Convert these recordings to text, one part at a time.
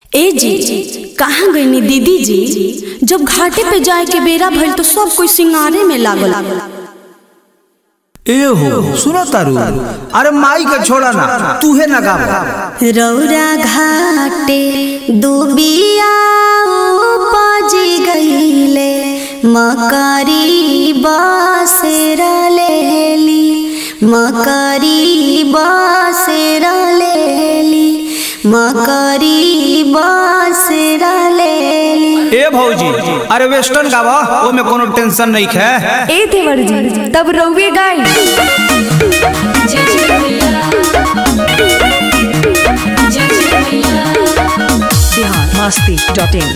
ए जी कहाँ गईनी दीदी जी जब घाटे पे जाए के बेरा भइल तो सब कोई सिंगारे में लागल ए हो सुनो तारू अरे माई के छोड़ा ना तूहे ना गावा रौरा घाटे दुबिया उपज गईले मकरी बसेर लेली मकरी बसेर लेली मकरी बसेर लेली ए भौजी अरे वेस्टर्न गावा ओ में कोनो टेंशन नहीं है ए देवर जी तब रउए गाई बिहार मस्ती डॉट इन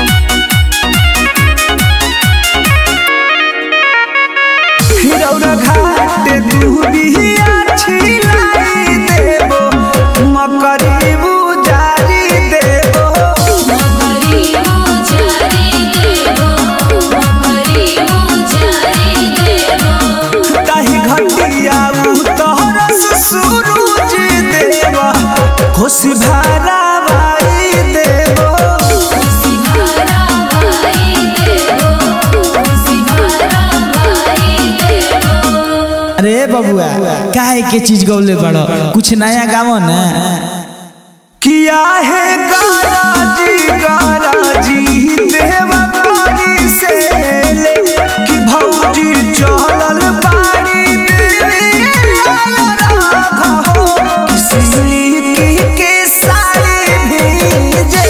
हिरौरा घाट दुबिया छिलाई देबो मकरी बुजारी देबो ताही घटिया तोहरा सूरज देबो खुशी भारा भाई देबो अरे बबुआ काहे के चीज गौले बड़ो कुछ नया गावो ना किया है गाराजी गाराजी देवा पानी से ले कि भौजी चलल पानी के साड़ी भेजे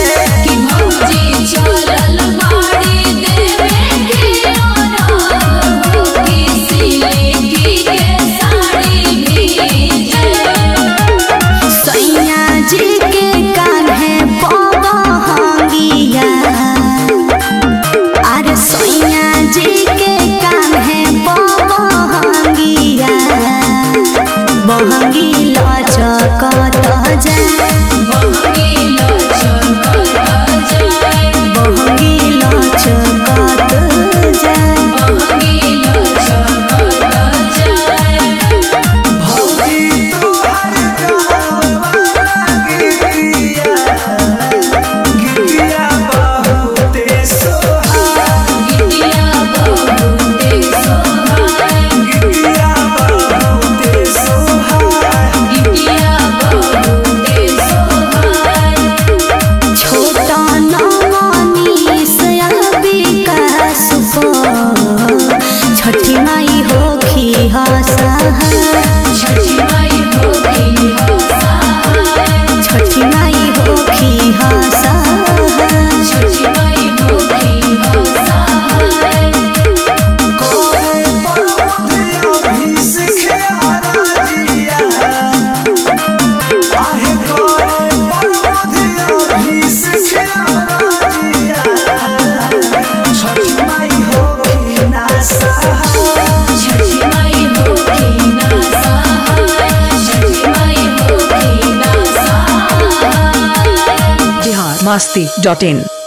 सैया जी के कान्हे बहंगिया अरे सैया जी के कान्हे बहंगिया बहंगी लचकत जाए बहंगी लचकत जाए भौजी तुहार गिरिया गिरिया बहुते सोहा गिरिया बहुते सोहा छोटा नमनी सयाबी का सुपो छठी माई होखी हसा छठी माई होखी हसा बिहार मस्ती डॉट इन